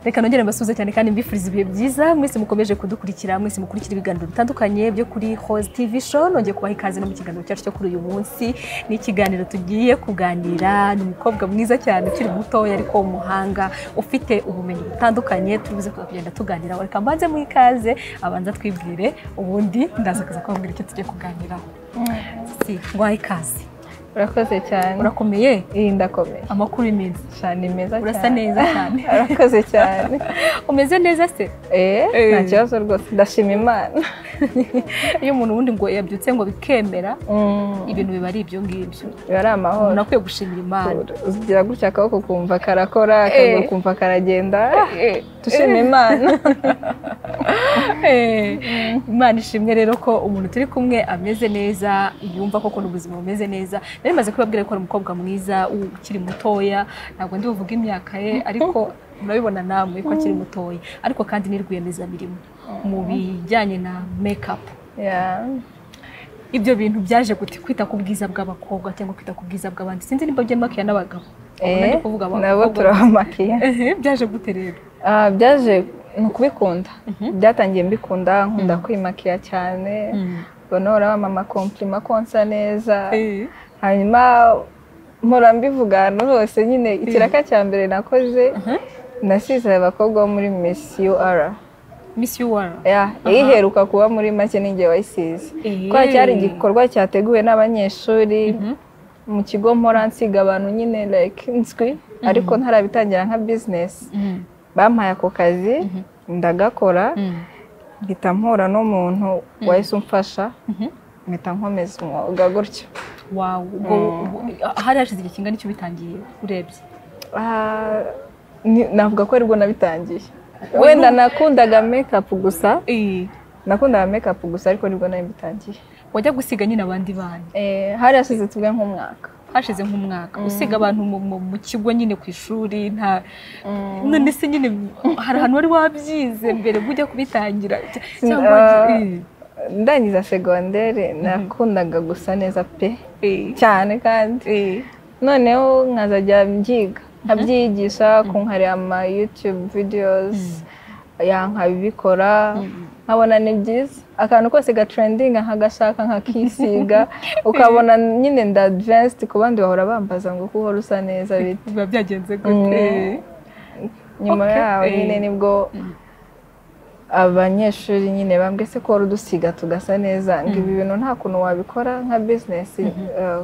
reka nongere mbasuhuze cyane kandi mbifuriza ibihe byiza mwese mukomeje kudukurikira mwese mukurikira ibiganiro bitandukanye byo kuri hoze tivi show nongeye kubaha ikaze no mu kiganiro cyacu cyo kuri uyu munsi ni ikiganiro tugiye kuganira ni umukobwa mwiza cyane ukiri mutoya ariko umuhanga ufite ubumenyi butandukanye turibuze kuza kugenda tuganiraho reka mbanze mu ikaze abanza twibwire ubundi ndaza kuza kubabwira icyo tugiye kuganiraho si ngwaye ikaze urakoze cyane urakomeye iyi ndakomeye amakuru ni meza cyane meza cyane urasa neza cyane urakoze cyane umeze neza se eee nta kibazo rwose ndashima imana iyo umuntu wundi ngo yabyutse ngo bikemera ibintu biba ari ibyo ngibyo biba ari amahoro umuntu akwiye gushimira imana ugira gutya akaboko kumva karakora akaguru kumva karagenda dushima imana imana ishimwe rero ko umuntu turi kumwe ameze neza yumva koko ubuzima bumeze neza nari maze kubabwira ko ari umukobwa mwiza ukiri mutoya ntabwo ndi buvuge imyaka ye ariko murabibona namwe ko akiri mutoya ariko kandi ni rwiyemezamirimo mu bijyanye na mekapu ibyo bintu byaje gute kwita ku bwiza bw'abakobwa cyangwa kwita ku bwiza bw'abandi sinzi niba byamakiya n'abagabo nabo turabamakiya byaje gute rero byaje ni ukubikunda byatangiye mbikunda nkunda kwimakiya cyane bonora bamama kompirima konsa neza hanyuma mpora mbivugana hose nyine ikiraka cya mbere nakoze nasize abakobwa bo muri misi ara misi wara iheruka kuba muri make n'ingihe wayisize kubera cyari igikorwa cyateguwe n'abanyeshuri mu kigo mpora nsiga abantu nyine like inswi ariko ntarabitangira nka bizinesi bampaye ako kazi ndagakora mpita mpura n'umuntu wahise umfasha mpita nkomeza umwuga gutyo hari hashize igihe kingana icyo bitangiye urebye navuga ko aribwo nabitangiye wenda nakundaga mekapu gusa nakundaga mekapu gusa ariko nibwo nayo bitangiye wajya gusiga nyine abandi bana hari hashize tubwe nk'umwaka hashize nk'umwaka usiga abantu mu kigo nyine ku ishuri nta none se nyine hari ahantu wari wabyize mbere ujya kubitangira ndangiza segonderi nakundaga gusa neza pe cyane kandi noneho nkazajya mbyiga nkabyigisha kunkareba ama yutube videozi nkabikora nkabona ni byiza akantu kose gatrendinga nkagashaka nkakisiga ukabona nyine nda adivansiti ku bandi bahora bambaza ngo kuba rusa neza bite biba byagenze gute nyuma yaho nyine nibwo abanyeshuri nyine bambwe se ko udusiga tugasa neza ngo ibi bintu nta kuntu wabikora nka bizinesi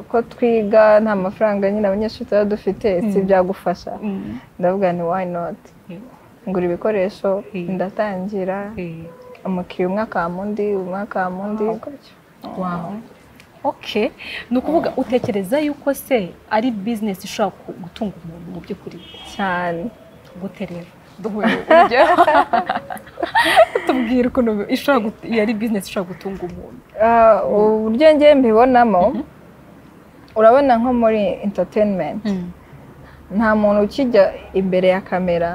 ko twiga nta mafaranga nyine abanyeshuri tuba dufite si byagufasha ndavuga ni wayi noti ngura ibikoresho ndatangira umukiriya umwe akama undi umwe akama undi oke ni ukuvuga utekereza yuko se ari bizinesi ishobora gutunga umuntu mu by'ukuri cyane gute rero tubwira ukuntu yari bizinesi ishobora gutunga umuntu uburyo ngiye mbibonamo urabona nko muri interineti nta muntu ukijya imbere ya kamera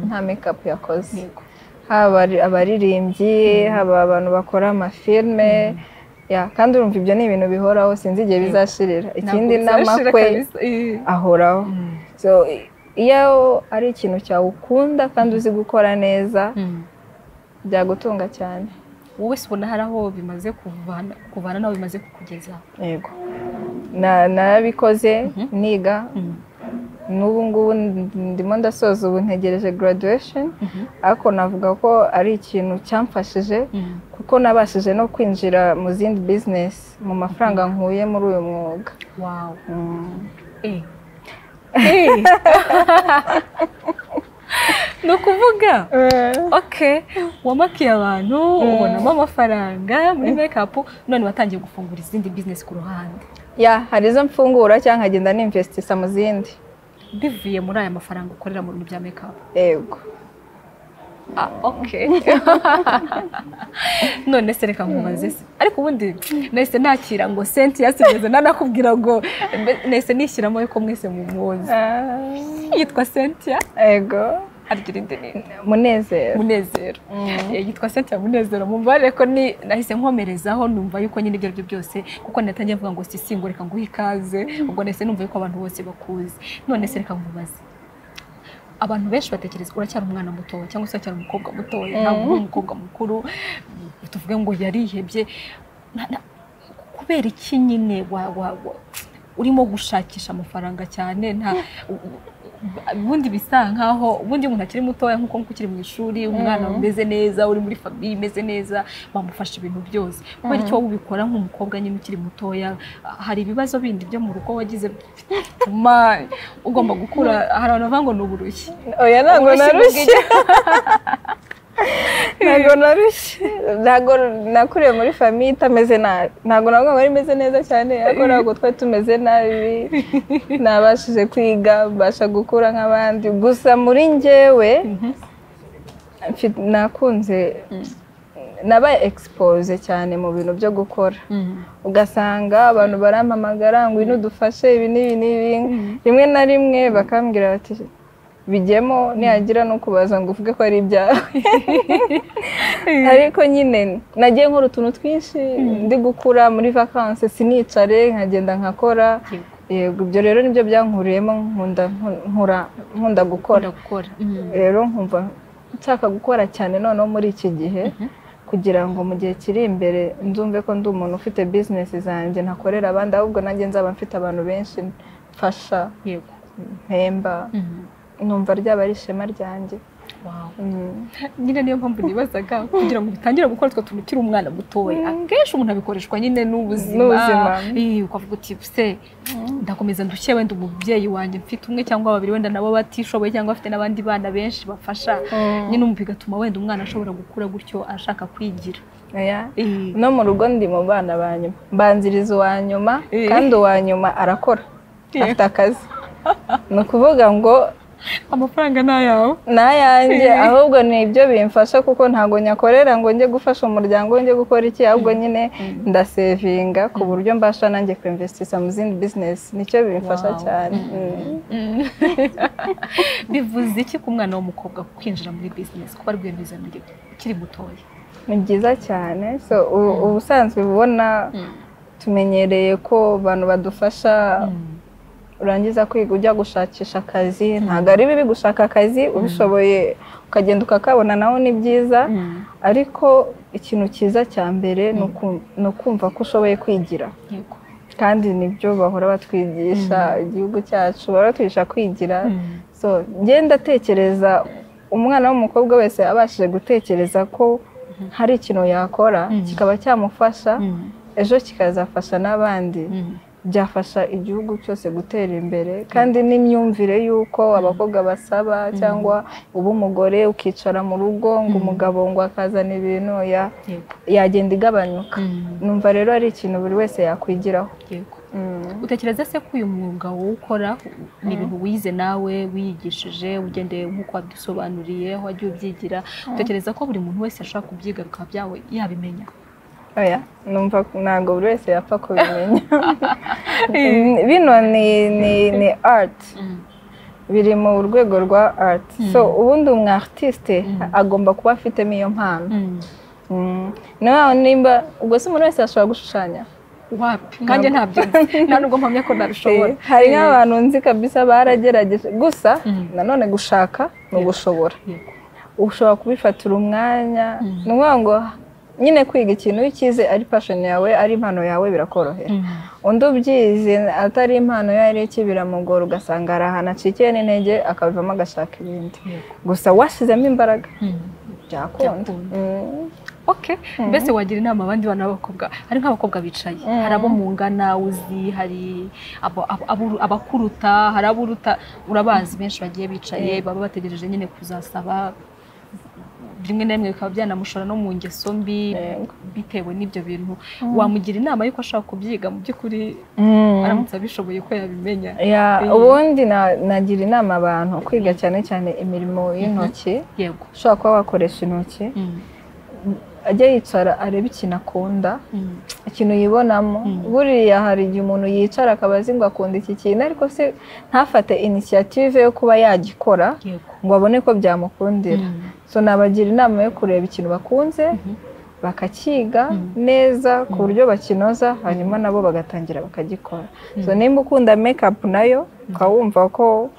nta mekapu yakoze haba abaririmbyi haba abantu bakora amafilime kandi urumva ibyo ni ibintu bihoraho sinzi igihe bizashirira ikindi n'amakwe ahoraho iyo ari ikintu cyawe ukunda kandi uzi gukora neza byagutunga cyane wowe ubona hari aho bimaze kuvana n'aho bimaze kukugeza yego narabikoze niga n'ubu ngubu ndimo ndasoza ubu ntegereje graduation ariko navuga ko ari ikintu cyamfashije kuko nabashije no kwinjira mu zindi bizinesi mu mafaranga nkuye muri uyu mwuga wawu ni ukuvuga oke wamakiye abantu ubonamo amafaranga muri mekapu none watangiye gufungura izindi bizinesi ku ruhande ya hari izo mfungura cyangwa nkagenda n'imvesitisa mu zindi bivuye muri aya mafaranga ukorera mu bintu bya mekapu yego oke none se reka nkubaze se ariko ubundi nahise nakira ngo senti yasigeze nanakubwira ngo nahise nishyiramo yuko mwese mumuzi yitwa sentiya yego harya irindi ni munezero munezero yitwa sentiya munezero mubare ko ni nahise nkomerezaho numva yuko nyine ibyo aribyo byose kuko natangiye mvuga ngo sisingo reka nguhe ikaze ubwo nahise numva yuko abantu bose bakuzi none se reka nkubaze abantu benshi batekereza uracyari umwana mutoya cyangwa se uracyari umukobwa mutoya ntabwo uri umukobwa mukuru tuvuge ngo yarihebye Na- na- kubera iki nyine wa- wa- wa- urimo gushakisha amafaranga cyane nta ubundi bisa nkaho ubundi umuntu akiri mutoya nk'uko nk'uko ukiri mu ishuri umwana Mm. umeze neza uri muri famiye imeze neza bamufasha ibintu byose kubera Mm. icyo wowe ubikora nk'umukobwa nyine ukiri mutoya hari ibibazo bindi byo mu rugo wagize bituma ugomba gukura hari abantu bavuga ngo ni uburushyi oya ntabwo Uburushyi narushye ntabwo narushye ntabwo nakuriye muri famiye itameze nabi ntabwo navuga ngo ari imeze neza cyane ariko ntabwo twari tumeze nabi nabashije kwiga mbasha gukura nk'abandi gusa muri njyewe mfite- nakunze nabaye egisipoze cyane mu bintu byo gukora ugasanga abantu barampamagara ngo ino dufashe ibi n'ibi n'ibi rimwe na rimwe bakambwira bati bijyemo nihagira no kubaza ngo uvuge ko ari ibyawe ariko nyine nagiye nkora utuntu twinshi ndi gukura muri vakanse sinicare nkagenda nkakora Yego. yego ibyo rero nibyo byankuriyemo nkunda nkura nkunda gukora ukunda gukora Mm. rero nkumva nshaka gukora cyane noneho muri iki gihe kugira ngo mu gihe kiri imbere nzumve ko ndi umuntu ufite bizinesi zanjye ntakorera abandi ahubwo nanjye nzaba mfite abantu benshi mfasha yego mpemba Mm. numva ryaba ari ishema ryanjye Wow. Mm. nyine niyo mpamvu nibazaga kugira ngo bitangire gukora utwo tuntu ukiri umwana mutoya akenshi umuntu abikoreshwa nyine N'ubuzima. n'ubuzima Eh, ukavuga uti se ndakomeza ndushye wenda umubyeyi wanjye mfite umwe cyangwa babiri wenda nabo batishoboye cyangwa bafite n'abandi bana benshi bafasha Mm. nyine umva bigatuma wenda umwana ashobora gukura gutyo ashaka kwigira Oya. Eh, no mu rugo ndi mu bana ba nyuma mbanziriza uwa nyuma Eh. kandi uwa nyuma arakora Yeah. afite akazi ni ukuvuga ngo amafaranga ni ayawe n'ayanjye Eh. ahubwo ni ibyo bimfasha kuko ntabwo nyakorera ngo njye gufasha umuryango njye gukora iki ahubwo nyine ndasevinga ku buryo mbasha nanjye kwimvesitisa mu zindi bizinesi nicyo bimfasha Wow. cyane bivuze iki ku mwana w'umukobwa kwinjira muri bizinesi kuba rwiyemezamirimo ukiri mutoya Mm. ni byiza cyane so u- ubusanzwe ubona tumenyereye ko abantu badufasha Mm. urangiza kwiga ujya gushakisha akazi ntabwo ari bibi gushaka akazi ubishoboye ukagenda ukakabona nawe ni byiza Mm. ariko ikintu cyiza cya mbere ni uku- ni ukumva ko ushoboye kwigira yego kandi nibyo bahora batwigisha igihugu cyacu baratwigisha kwigira Mm. so njye ndatekereza umwana w'umukobwa wese abashije gutekereza ko hari ikintu yakora kikaba cyamufasha Mm. ejo kikazafasha n'abandi Mm. byafasha igihugu cyose gutera imbere kandi n'imyumvire y'uko abakobwa basaba cyangwa uba umugore ukicara mu rugo ngo umugabo ngo akazana ibintu ya yego yagenda igabanuka Mm. numva rero ari ikintu buri wese yakwigiraho yego Mm. utekereza se ko uyu mwuga wawukora ni ibintu wize nawe wiyigishije ugendeye nk'uko wabisobanuriye wagiye ubyigira utekereza ko buri muntu wese ashobora kubyiga bikaba byawe yabimenya oya numva ntabwo buri wese yapfa kubimenya Mm, bino ni ni ni art biri mu rwego rwa art so ubundi umu artiste agomba kuba afitemo iyo mpano Mm. Mm. nawe nimba ubwo se umuntu wese yashobora gushushanya wapi nkanjye ntabyo nzi. nta nubwo mpamya ko nabishobora Eh, hari nk'abantu nzi kabisa baragerageje gusa Mm. nanone gushaka ni ugushobora Yego. ushobora kubifatira umwanya ni ukuvuga ngo nyine kwiga ikintu iyo ukize ari pashoni yawe ari impano yawe birakorohera Mm. undi ubyize atari impano ye ari iki biramugora ugasanga hari ahantu acikiye n'intege akabivamo agashaka ibindi Yego. gusa washyizemo imbaraga Mm. byakunda Byakunda. Mm. ok mbese wagira inama abandi bana b'abakobwa hari nk'abakobwa bicaye hari abo mungana uzi hari abo- abo- abo- abakuruta hari aburuta urabazi benshi bagiye bicaye baba bategereje nyine kuzasaba rimwe na rimwe bikaba byanamushora no mu ngeso mbi Yego. bitewe n'ibyo bintu wamugira inama y'uko ashaka kubyiga mu by'ukuri Mm. aramutse abishoboye ko yabimenya Ya, Eh. ubundi na- nagira inama abantu kwiga cyane cyane imirimo y'intoki yego ushobora kuba wakoresha intoki Mm, ajya yicara arebe ikintu akunda mm, ikintu yibonamo buriya hari igihe umuntu yicara akaba azi ngo akunda iki kintu ariko se ntafate inisiyative yo kuba yagikora yego ngo abone ko byamukundira Mm. so nabagira inama yo kureba ikintu bakunze bakakiga neza ku buryo bakinoza hanyuma nabo bagatangira bakagikora so nimba ukunda mekapu nayo ukaba wumva ko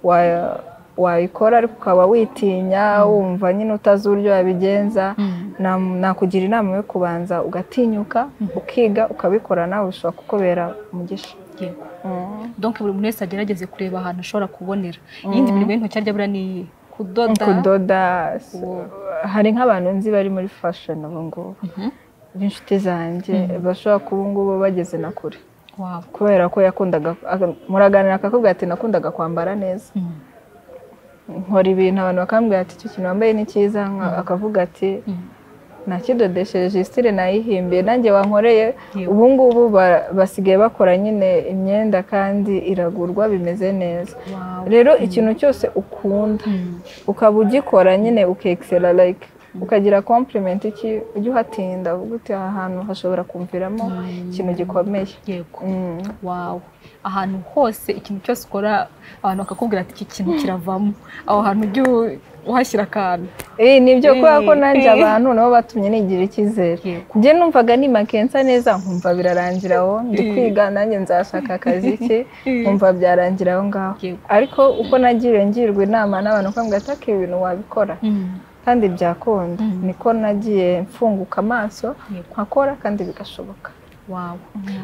wa- wayikora ariko ukaba witinya wumva nyine utazi uburyo wabigenza nam- nakugira inama yo kubanza ugatinyuka ukiga ukabikora nawe bishobora kukubera umugisha yego Mm. donc buri muntu wese agerageze kureba ahantu ashobora kubonera iyindi mirimo y'intoki arya buriya ni kudoda kudoda s- Ubu- hari nk'abantu nzi bari muri fashion ubu ngubu Mhm. b'inshuti zanjye bashobora kuba ubu ngubu bageze na kure waba kubera ko yakundaga aka- muraganira akakubwira ati nakundaga kwambara neza Mm. nkora ibintu abantu bakambwira ati icyo kintu wambaye ni cyiza nka- akavuga ati Mm. nakidodeshereje isitire nayihimbiye nanjye wankoreye Yego. ubu ngubu ba- basigaye bakora nyine imyenda kandi iragurwa bimeze neza Wow. rero ikintu cyose ukunda Mm. ukaba ugikora nyine ukexera like ukagira compliment iki ujya uhatinda uvuga uti aha hantu hashobora kumviramo ikintu gikomeye yego Mm. wawe ahantu hose ikintu cyose ukora abantu bakakubwira ati iki kintu kiravamo aho hantu ujye u- uhashyira akantu Eh, ni byo kubera ko Eh, nanjye eh. abantu nabo batumye nigira icyizere Yego. njye numvaga nimakensa neza nkumva birarangira aho ndi Eh. kwiga nanjye nzashaka akazi ke Eh. nkumva byarangira aho ngaho Yego. ariko uko nagiriwe ngirwa inama n'abantu ukambwira ati aka ibintu wabikora kandi byakunda Mm. niko nagiye mfunguka amaso Yego. nkakora kandi bigashoboka wawe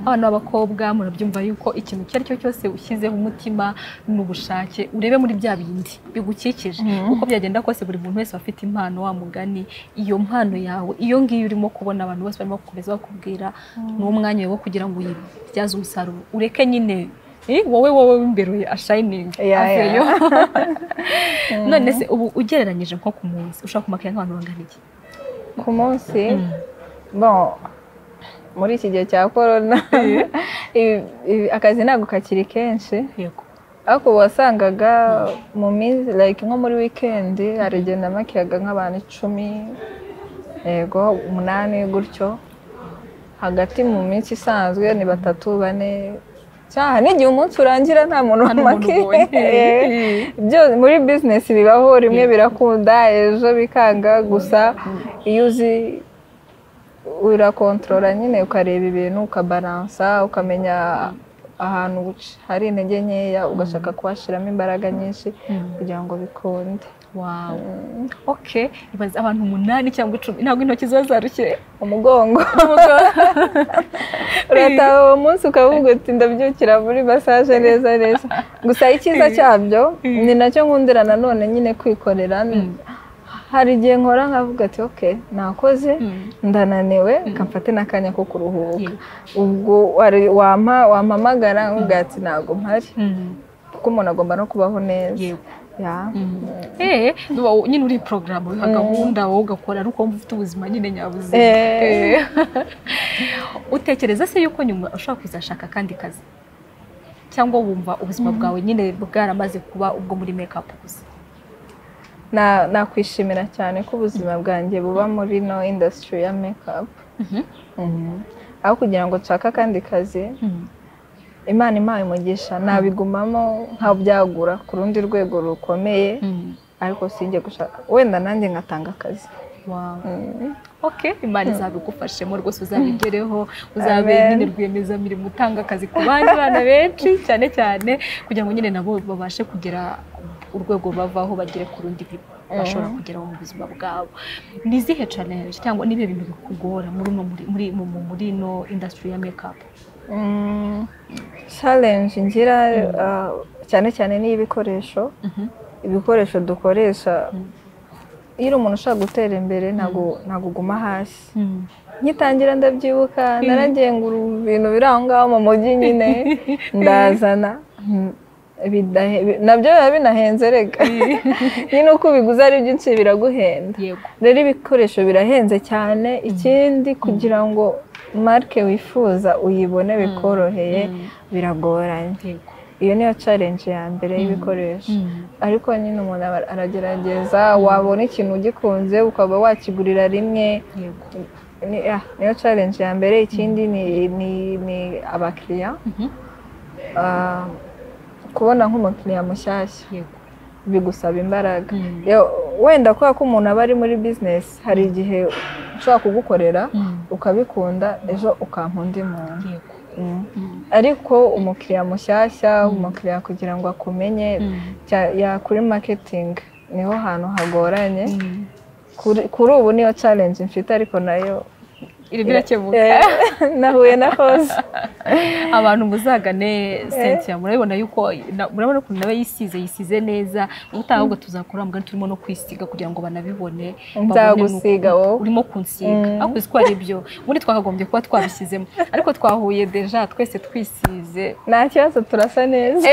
abana b'abakobwa murabyumva yuko ikintu icyo ari cyo cyose ushyizeho umutima n'ubushake urebe muri bya bindi bigukikije uko byagenda kose buri muntu wese aba afite impano wa mugani iyo mpano yawe iyo ngiyo urimo kubona abantu bose barimo gukomeza bakubwira ni umwanya wawe wo kugira ngo uyibyaze umusaruro ureke nyine eh, wowe wowe w'imbere ashayiningi Yeah, aveyo none se ubu ugereranyije nko ku munsi ushobora kumakira nk'abantu bangana iki ku munsi bon muri iki gihe cya korona ibi- ibi- akazi ntabwo kakiri kenshi yego ariko ubu wasangaga mu minsi like nko muri wikendi hari igihe namakiyaga nk'abantu icumi yego umunani gutyo hagati mu minsi isanzwe ni batatu bane cyaha n'igihe umunsi urangira nta muntu Nta n'umuntu wamakiye ubonye. Eh, byo- muri bizinesi bibaho rimwe birakunda ejo bikanga gusa iyo uzi urakontorora nyine ukareba ibintu ukabaransa ukamenya ahantu uca. hari intege nkeya ugashaka kuhashyiramo imbaraga nyinshi kugira ngo bikunde wawe ok ibaze abantu umunani cyangwa icumi ntabwo intoki ziba zarushye umugongo urataha uwo munsi ukavuga uti ndabyukira muri masaje neza neza gusa icyiza cyabyo ni nacyo nkundira nanone nyine kwikorera hari igihe nkora nkavuga ati ok nakoze ndananiwe reka mfate n'akanya ko kuruhuka ubwo wari- wampa wampamagara nkuvuga ati ntabwo mpari kuko umuntu agomba no kubaho neza yego Ya. Eh, nuba wo- nyine uri porogaramu wiha gahunda wowe ugakora ariko wumva ufite ubuzima nyine nyabuzima Eh. Eh. utekereza se yuko nyuma ushobora kuzashaka akandi kazi cyangwa wumva ubuzima bwawe nyine bwaramaze kuba ubwo muri mekapu gusa Na- nakwishimira cyane ko ubuzima bwanjye buba muri no indasitiri ya mekapu aho kugira ngo nshake akandi kazi imana impaye umugisha nabigumamo nkabyagura ku rundi rwego rukomeye ariko sinjye gushaka wenda nanjye ngatanga akazi Wow. Mm. ok imana izabigufashemo rwose uzabigereho uzabe nyine rwiyemezamirimo utanga akazi ku bandi bana benshi cyane cyane kugira ngo nyine nabo babashe kugera urwego bavaho bagere ku rundi bashobora kugeraho mu buzima bwabo ni izihe challenge cyangwa n'ibihe bintu bikugora muri uno muri muri mu- mu- muri ino industry ya makeup Mm, challenge ngira uh, cyane cyane n'iy'ibikoresho ibikoresho dukoresha iyo uri umuntu ushaka gutera imbere ntabwo ntabwo uguma hasi ngitangira ndabyibuka naragiye ngura ibintu biri aho ngaho mu mujyi nyine ndazana Mm, bidahe- bi- nabyo biba binahenze rega nyine uko ubiguze ari byinshi biraguhenda yego rero ibikoresho birahenze cyane ikindi kugira ngo marike wifuza uyibone bikoroheye biragoranye yego iyo niyo challenge ya mbere y'ibikoresho ariko nyine umuntu aba- aragerageza wabona ikintu ugikunze ukaba wakigurira rimwe yego ni- ah, niyo challenge ya mbere ikindi ni ni ni abakiriya Mhm. Ah, kubona nk'umukiriya mushyashya yego bigusaba imbaraga Mm. Yo- wenda kubera ko umuntu aba ari muri business hari igihe ushobora kugukorera Mm. ukabikunda ejo ukampa undi muntu yego Mm. Mm. ariko umukiriya mushyashya umukiriya kugira ngo akumenye cya- ya kuri maketingi niho hantu hagoranye Kuri- kuri ubu niyo challenge mfite ariko nayo irimo irakemuka Eh, nahuye na hose abantu muzagane cynthia murabibona yuko na- murabona ukuntu nawe yisize yisize neza ubutaha ahubwo tuzakora mugani turimo no kwisiga kugira ngo banabibone babone nzagusiga n'uko wowe urimo kunsiga Mm. ariko uzi ko ari byo ubundi twakagombye kuba twabishyizemo ariko twahuye deja twese twisize nta kibazo turasa neza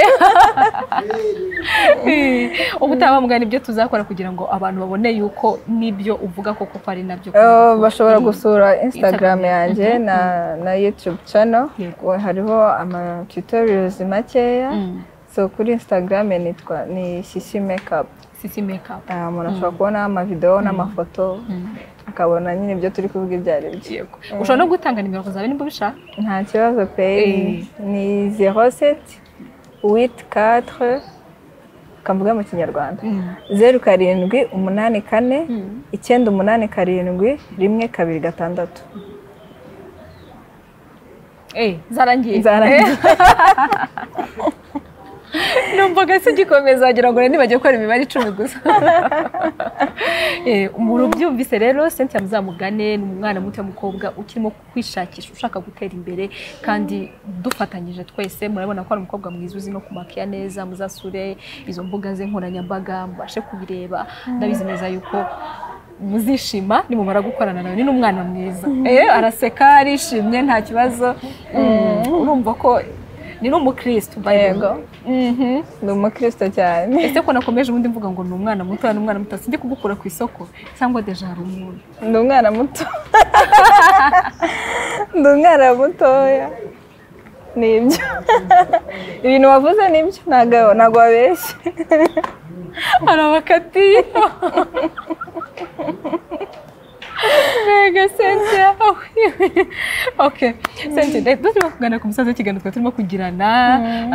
ubutaha mugana ibyo tuzakora kugira ngo abantu babone yuko nibyo uvuga koko ko ari nabyo Eh, bashobora Iri- gusura instagram Instagram. yanjye Mhm. na na youtube channel Yego. We- hariho ama tutorials makeya Mm. so kuri instagram nitwa ni shishi makeup sisi makeup Ah, umuntu ashobora kubonaho amavidewo n'amafoto akabona nyine ibyo turi kuvuga ibyo ari byo yego ushobora no gutanga nimero zawe nimba ubishaka nta kibazo pe ni- ni zero seti witi katire kamvuga mu kinyarwanda zeru karindwi umunani kane icyenda umunani karindwi rimwe kabiri gatandatu Eh, zarangiye Zarangiye. numvaga se gikomeza wagira ngo niba bagiye gukora imibare icumi gusa Eh, umuntu ubyumvise rero cynthia muzamugane ni umwana muto w'umukobwa ukirimo kwishakisha ushaka gutera imbere kandi dufatanyije twese murabona ko ari umukobwa mwiza uzi no kumakiya neza muzasure izo mbuga ze nkoranyambaga mubashe kubireba ndabizi neza yuko muzishima nimumara gukorana nawe ni n'umwana mwiza Eh, araseka arishimye nta kibazo Mm, urumva ko ni n'umukristo by the way. yego Mhm. ni umukristo cyane ese ko nakomeje ubundi mvuga ngo ni umwana muto ni umwana muto sinjye kugukura ku isoko cyangwa deja hari umuntu ndi umwana muto ndi umwana mutoya ni ibyo ibintu wavuze ni byo ntabwo ntabwo wabeshye hari abakatiye mbega cynthia ok cynthia reka turimo kuganira ku musaza w'ikiganiro twari turimo kugirana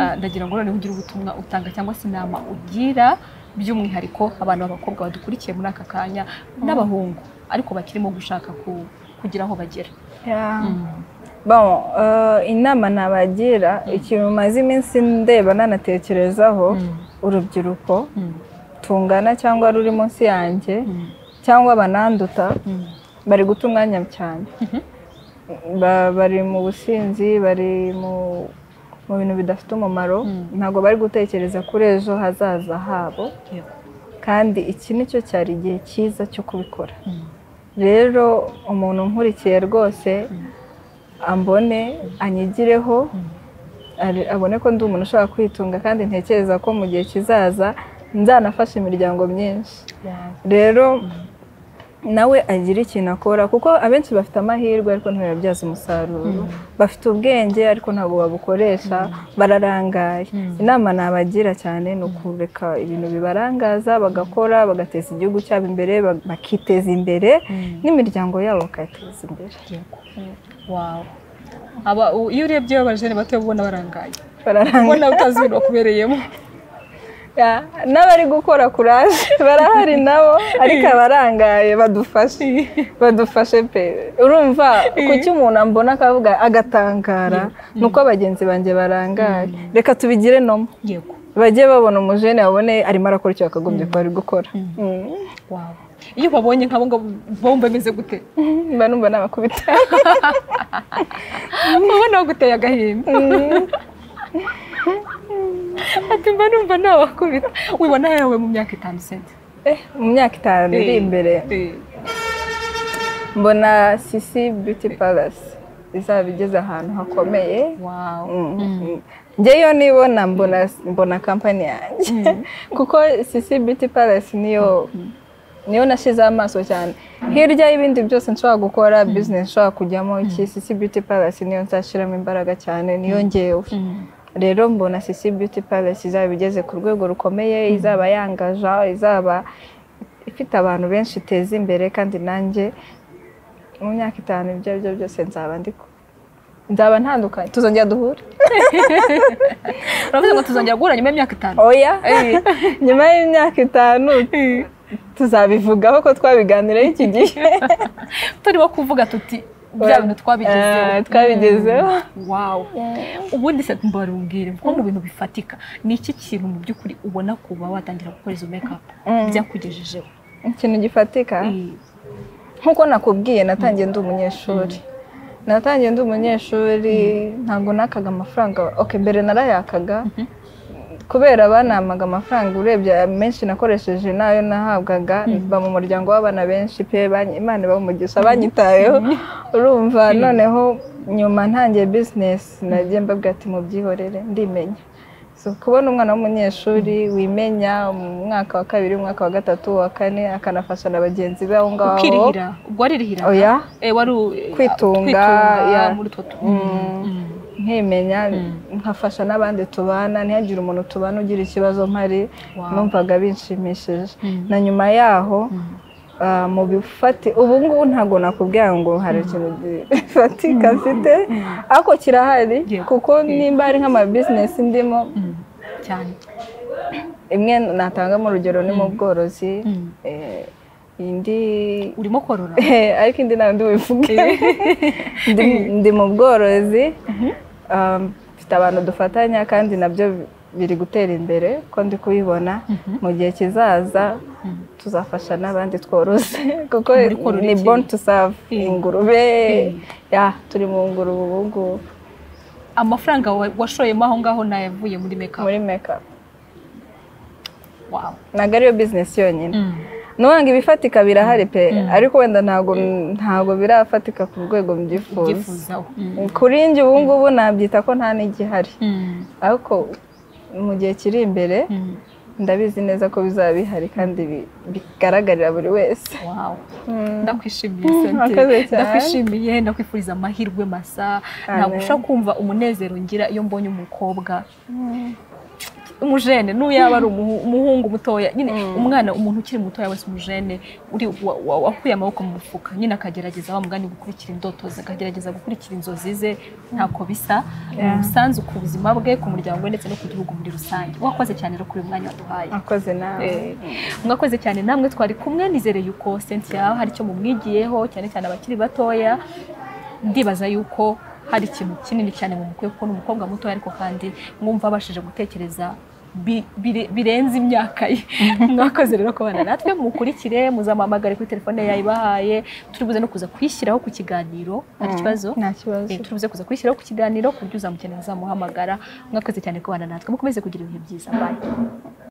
Ah, ndagira ngo noneho ugire ubutumwa utanga cyangwa se inama ugira by'umwihariko abantu b'abakobwa badukurikiye muri aka kanya n'abahungu ariko bakirimo gushaka ku- kugira aho bagera Yeah. Bon, euh, inama nabagira ikintu maze iminsi ndeba nanatekerezaho urubyiruko tungana cyangwa ruri munsi yanjye cyangwa bananduta bari guta umwanya cyane Ba- bari mu businzi bari mu mu bintu bidafite umumaro ntabwo bari gutekereza kuri ejo hazaza habo Yego. kandi iki nicyo cyari igihe cyiza cyo kubikora rero umuntu nkurikiye rwose ambone anyigireho ari- abone ko ndi umuntu ushobora kwitunga kandi ntekereza ko mu gihe kizaza nzanafasha imiryango myinshi rero nawe agira ikintu akora kuko abenshi bafite amahirwe ariko ntibabyaze umusaruro bafite ubwenge ariko ntabwo babukoresha bararangaye inama nabagira cyane ni ukureka ibintu bibarangaza bagakora bagateza igihugu cyabo imbere ba- bakiteza imbere n'imiryango yabo bakayiteza imbere wawe aba u- iyo urebye abajene bato ubona barangaye bararangaye ubona utazi ibintu bakubereyemo Ya, n'abari gukora kuraje barahari nabo ariko abarangaye badufashe badufashe pe urumva kuki umuntu ambona akavuga agatangara ni uko bagenzi banjye barangaye reka tubigire nomo yego bajye babona umujene babone arimo arakora icyo yakagombye kuba ari gukora wawe iyo babonye nk'abo ngabo bomba bimeze gute Mm. mba numva nabakubita ubona baguteye agahinda ati mba numva nabakubita wibona yawe mu myaka itanu sente Eh, mu myaka itanu iri imbere Eh, mbona sisi beauty palace izaba igeze ahantu hakomeye wawe njyeyo nibona mbona mbona kampani yanjye kuko sisi biti palasi niyo niyo nashyizeho amaso cyane hirya y'ibindi byose nshobora gukora bizinesi nshobora kujyamo iki sisi biti palasi niyo nzashyiramo imbaraga cyane niyo ngewe rero mbona sisi biti palasi izaba igeze ku rwego rukomeye izaba yangaja izaba ifite abantu benshi iteza imbere kandi nanjye mu myaka itanu ibyo ari byo byose nzaba ndiko nzaba ntandukanye tuzongera duhure uravuze ngo tuzongera guhura nyuma y'imyaka itanu oya nyuma y'imyaka itanu tuzabivugaho ko twabiganiraho iki gihe turimo kuvuga tuti bya bintu twabigezeho Eh, twabigezeho wawu ubundi se mbarumbwire nko mu bintu bifatika ni iki kintu mu by'ukuri ubona kuba watangira gukora izo mekapu byakugejejeho ikintu gifatika Eh, nk'uko nakubwiye natangiye ndi umunyeshuri natangiye ndi umunyeshuri ntabwo nakaga amafaranga oke mbere narayakaga kubera banamaga amafaranga urebye aya menshi nakoresheje n'ayo nahabwaga mba mu muryango w'abana benshi pe banyi- imana iba umugisha banyitayeho urumva noneho nyuma ntangiye bizinesi nagiye mbabwira ati mubyihorere ndimenya So, kubona umwana w'umunyeshuri wimenya mu mwaka wa kabiri umwaka wa gatatu wa kane akanafasha na bagenzi be aho ngaho ukirihira ubwo waririhiraga oya Eh, wari u- Kwitunga, kwitunga yeah. muri utwo tu- Mm. Mm. nkimenya nkafasha n'abandi tubana ntihagire umuntu tubana ugira ikibazo mpari Wow. numvaga binshimishije Mm. na nyuma yaho ah, mu bifati ubu ngubu ntabwo nakubwira ngo hari ikintu gifatika mfite ariko kirahari Yeah. kuko nimba hari nk'amabizinesi ndimo Mm. cyane imwe natangamo urugero ni mu bworozi Mm. eh, indi urimo korora ariko indi ntabwo ndi bubivuge Ndi- ndi mu bworozi Um, mfite abantu dufatanya kandi nabyo biri gutera imbere ko ndi kubibona mu gihe kizaza tuzafasha n'abandi tworoze kuko Muri korora ni iki? born to serve Mm. ingurube Mm. ya turi mu ngurube ubu ngubu amafaranga wa- washoyemo aho ngaho nayavuye muri mekapu muri mekapu wawu ntabwo ariyo bizinesi yonyine Mm. nubanga ibifatika birahari pe ariko wenda ntabwo ntabwo birafatika ku rwego mbyifuza ubyifuzaho Mm. kuri njye ubu ngubu nabyita ko nta n'igihari Mm. ariko mu gihe kiri imbere Mm. ndabizi neza ko bizaba bihari kandi bi- bigaragarira buri wese Wow. Mm. ndakwishimiye Mm, Sante. murakoze cyane. ndakwishimiye ndakwifuriza amahirwe masa Amen. nagusha kumva umunezero ngira iyo mbonye umukobwa umujene n'uyu yaba ari umuhu- umuhungu mutoya nyine umwana umuntu ukiri mutoya wese umujene uri wa- wa- wakuye amaboko mu mufuka nyine akagerageza wa mugani gukurikira indoto ze akagerageza gukurikira inzozi ze ntako bisa Yeah. umusanzu ku buzima bwe ku muryango we ndetse no ku gihugu muri rusange wakoze cyane rero kuri uyu mwanya waduhaye akoze nawe Eh, mwakoze cyane namwe twari kumwe nizere yuko Cynthia hari icyo mumwigiyeho cyane cyane abakiri batoya ndibaza yuko hari ikintu kinini cyane mumukwiye kuko ni umukobwa muto ariko kandi mwumva abashije gutekereza bi- bire- birenze imyaka ye mwakoze rero kubana natwe mukurikire muzamuhamagare kuri telefone yayibahaye turibuze no kuza kwishyiraho ku kiganiro hari ikibazo nta kibazo Eh, turibuze kuzashyiraho kwishyiraho ku kiganiro ku buryo uzamukenera uzamuhamagara mwakoze cyane kubana natwe mukomeze kugira ibihe byiza bye